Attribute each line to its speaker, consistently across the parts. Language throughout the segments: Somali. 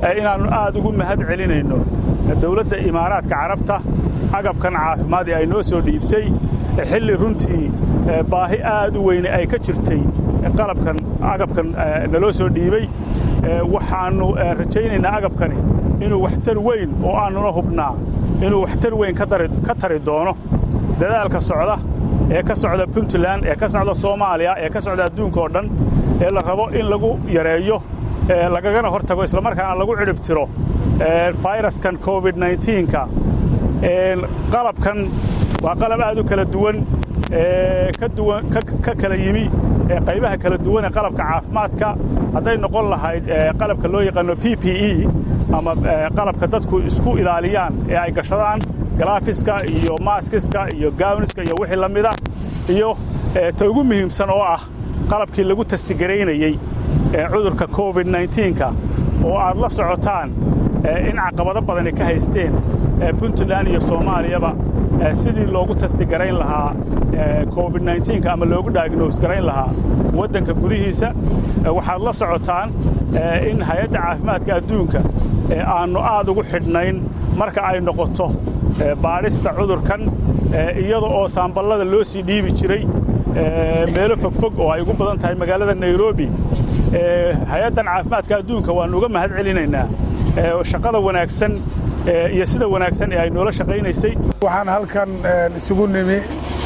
Speaker 1: inaannu aad ugu mahad celinayno dawladda imaaraadka carabta agabkan caafimaad ee ay noo soo dhiibtay xilli runtii baahi aad u weyne ay ka jirtay qalabkan agabkan naloo soo dhiibey waxaannu rajaynaynaa agabkani inuu waxtar weyn oo aannuna hubnaa inuu waxtar weyn ka tari doono dadaalka socda ee ka socda puntland ee ka socda soomaaliya ee ka socda adduunka oo dhan ee la rabo in lagu yareeyo lagagana hor tago islamarkaana lagu cidhib tiro fayraskan covid nka qalabkan waa qalab aad u kala duwan ka kala yimi qaybaha kala duwan ee qalabka caafimaadka hadday noqon lahayd qalabka loo yaqaano p p e ama qalabka dadku isku ilaaliyaan ee ay gashadaan galaafiska iyo maaskiska iyo gaawniska iyo wixii la mida iyo ta ugu muhiimsan oo ah qalabkii lagu tastigaraynayey cudurka covid nka oo aad la socotaan in caqabado badani ka haysteen puntland iyo soomaaliyaba sidii loogu tastigarayn lahaa covid nka ama loogu daagnoos garayn lahaa waddanka gudihiisa waxaad la socotaan in hay-adda caafimaadka adduunka aannu aad ugu xidhnayn marka ay noqoto baadhista cudurkan iyada oo saamballada loo sii dhiibi jiray meelo fogfog oo ay ugu badan tahay magaalada nairobi hay-addan caafimaadka adduunka waannu uga mahad celinaynaa shaqada wanaagsan iyo sida wanaagsan ee ay noola shaqaynaysay
Speaker 2: waxaan halkan isugu nimi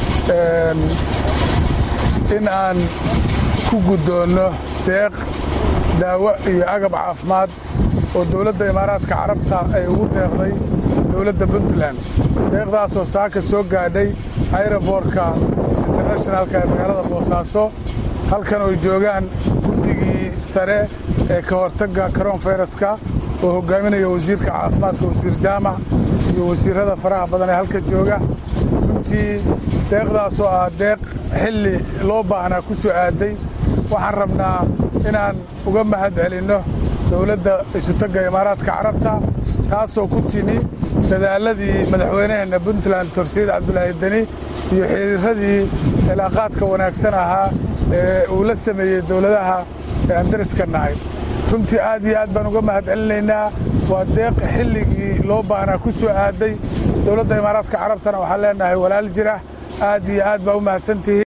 Speaker 2: in aan ku guddoonno deeq daawo iyo agab caafimaad oo dawladda imaaraadka carabta ay ugu deeqday dawladda puntland deeqdaasoo saaka soo gaadhay ayroboortka internashinaalka ee magaalada boosaaso halkan oy joogaan guddigii sare ee ka hortagga karoon fayraska oo hoggaaminaya wasiirka caafimaadka wasiir jaamac iyo wasiirrada faraha badan ee halka jooga runtii deeqdaasoo ah deeq xilli loo baahnaa ku soo aadday waxaan rabnaa inaan uga mahad celinno dawladda isutagga imaaraadka carabta taasoo ku timi dadaalladii madaxweynaheenna puntland torsiid cabdulaahi deni iyo xiriirradii cilaaqaadka wanaagsan ahaa ee uu la sameeyey dawladaha ee aan dariska nahay runtii aad iyo aad baan uga mahad celinaynaa waa deeq xilligii loo baahnaa ku soo aadday dawladda imaaraadka carabtana waxaan leenahay walaal jira aad iyo aad baa u mahadsantihiin